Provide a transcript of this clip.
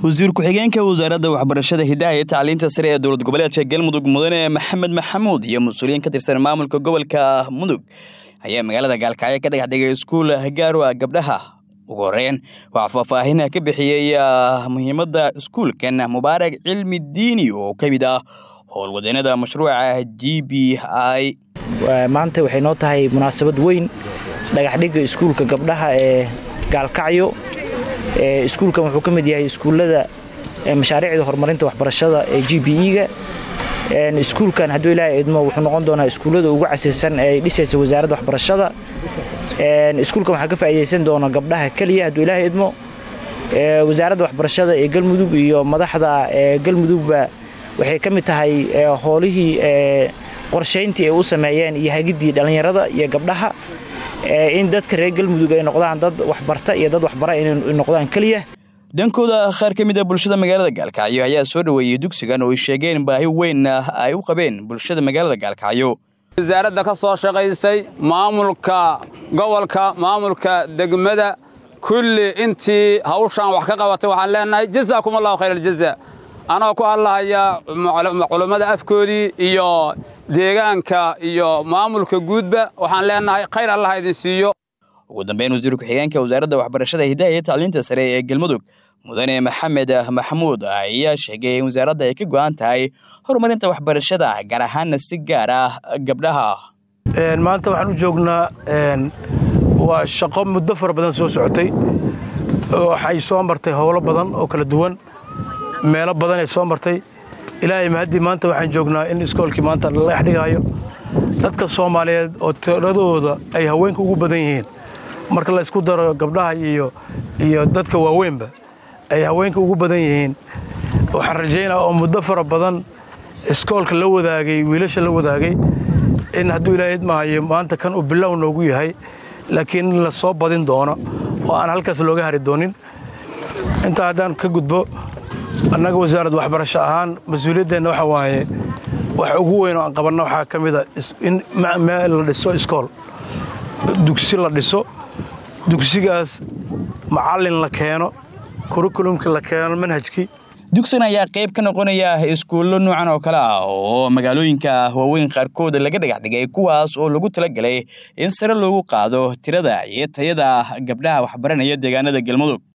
wasiir ku-xigeenka wasaaradda waxbarashada hidaha iyo tacliinta sare ee dowlad goboleedka galmudug mudane maxamed maxamuud iyo mas-uuliyiin ka tirsan maamulka gobolka mudug ayaa magaalada gaalkacyo ka dhagax dhigay iskuul gaaro ah gabdhaha ugu horeyn waxaa faahfaahin ka bixiyey muhiimadda iskuulkan mubaarak cilmi diini oo ka mid ah howlwadeenada mashruuca g b i maanta waxay noo tahay munaasabad weyn dhagaxdhigga iskuulka gabdhaha ee gaalkacyo iskuulkan wuxuu ka mid yahay iskuullada mashaariicda horumarinta waxbarashada ee g b e-ga iskuulkan hadduu ilaahay idmo wuxuu noqon doonaa iskuullada ugu casirsan ee ay dhisaysa wasaaradda waxbarashada iskuulkan waxaa ka faa'iidaysan doona gabdhaha keliya hadduu ilaahay idmo wasaaradda waxbarashada ee galmudug iyo madaxda ee galmudugba waxay ka mid tahay howlihii qorshayntii ay u sameeyeen iyo hagiddii dhallinyarada iyo gabdhaha in dadka reer galmudug ay noqdaan dad waxbarta iyo dad waxbara inay noqdaan keliya dhankooda qaar ka mid a bulshada magaalada gaalkacyo ayaa soo dhoweeyey dugsigan oo ay sheegeen baahi weyn ay u qabeen bulshada magaalada gaalkacyo wasaaradda ka soo shaqaysay maamulka gobolka maamulka degmada kulli intii hawshaan wax ka qabatay waxaan leenahay jazaakum allahu khayr aljaza anoo ku hadlahaya culummada afkoodii iyo deegaanka iyo maamulka guudba waxaan leenahay khayr allah idin siiyo ugu dambeyn wasiir ku-xigeenka wasaaradda waxbarashada hidaha iyo tacliinta sare ee galmudug mudane maxamed maxamuud ayaa sheegay in wasaaradda ay ka go'an tahay horumarinta waxbarashada gaar ahaanna si gaar ah gabdhaha maanta waxaan u joognaa waa shaqo muddo fara badan soo socotay waxay soo martay howlo badan oo kala duwan meelo badan ay soo martay ilaahay mahaddii maanta waxaan joognaa in iskoolkii maanta la dhex dhigaayo dadka soomaaliyeed oo tiradooda ay haweenka ugu badan yihiin marka la ysku daro gabdhaha iyo iyo dadka waaweynba ay haweenka ugu badan yihiin waxaan rajaynaa oo muddo fara badan iskoolka la wadaagay wiilasha la wadaagay in hadduu ilaahay idmahayo maanta kan uu bilow noogu yahay laakiin in la soo badin doono oo aan halkaas looga hari doonin intaa haddaan ka gudbo annaga wasaaradda waxbarasho ahaan mas-uuliyaddeenna waxa waaye waxa ugu weyn oo aan qabanna waxaa ka mid a in meel la dhiso iskool dugsi la dhiso dugsigaas macallin la keeno kurikulumkii la keeno manhajkii dugsigan ayaa qayb ka noqonaya iskuullo noocan oo kale ah oo magaalooyinka waaweyn qaarkood laga dhagax dhigay kuwaas oo lagu talagelay in sare loogu qaado tirada iyo tayada gabdhaha waxbaranaya deegaanada galmudug